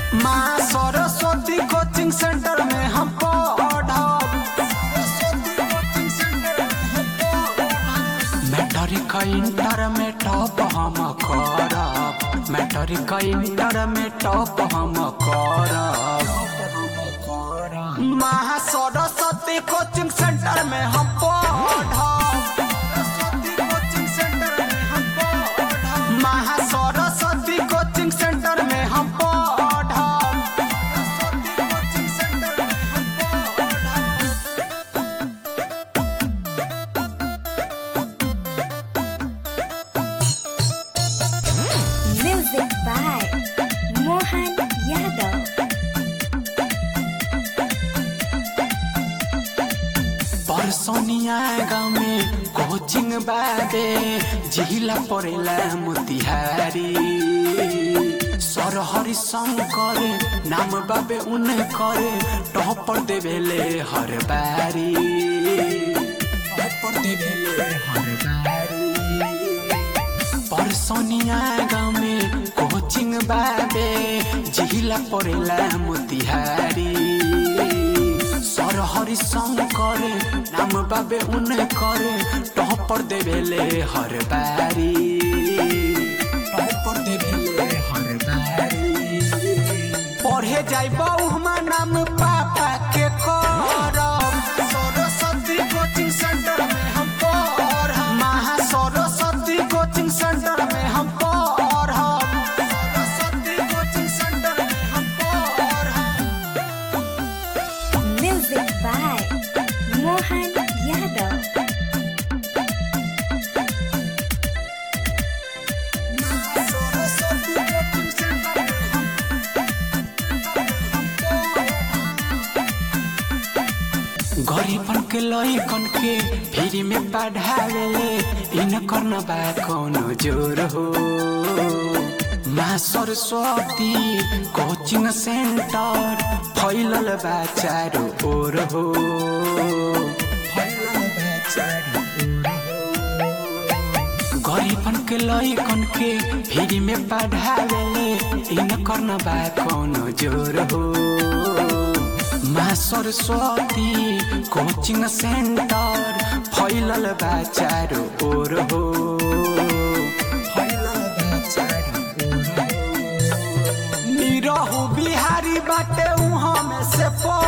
माँ Saraswati coaching centre में हम पढ़ब मैट्रिक इंटर में टॉप हम करब मैट्रिक इंटर में टॉप हम करब महा सरस्वती कोचिंग सेंटर में हम पढ़ब महा सरस्वती कोचिंग सेंटर में हम पढ़ब Music by Mohan Yadav. परसोनिया गाँव में कोचिंग बाबे जिला पड़ेला मोतिहारी सर हरि शंकर नाम बाबे उनकर टॉपर देवेले हर बारी टॉपर देवेले हर बारी परसोनिया गाँव में कोचिंग बाबे जिला पड़ेला मोतिहारी सर हरि शंकर नाम बाबे उनकर टॉपर देवेले हर बारी टॉपर देवेले हर बारी पढ़े जाइब उहमा नाम पापा के करब सरस्वती कोचिंग सेंटर में हम पढ़ब महा सरस्वती कोचिंग सेंटर में हम पढ़ब सरस्वती कोचिंग सेंटर में हम पढ़ब Music by Mohan Yadav. Saraswati coaching centre में हम गरीबन के लइकन के फ्री में पढ़ावेले इन करना बा कोनो जोर हो माँ सरस्वती कोचिंग सेंटर फैलल बा चारो ओर हो फैलल बा चारो गरीबन के लइकन के फ्री में पढ़ावेले इन करना बा कोनो जोर हो माँ सरस्वती कोचिंग सेंटर फैलल बा चारो ओर हो फैलल बा चारो ओर हो। निरहु बिहारी बाटे उहाँ में से पढ़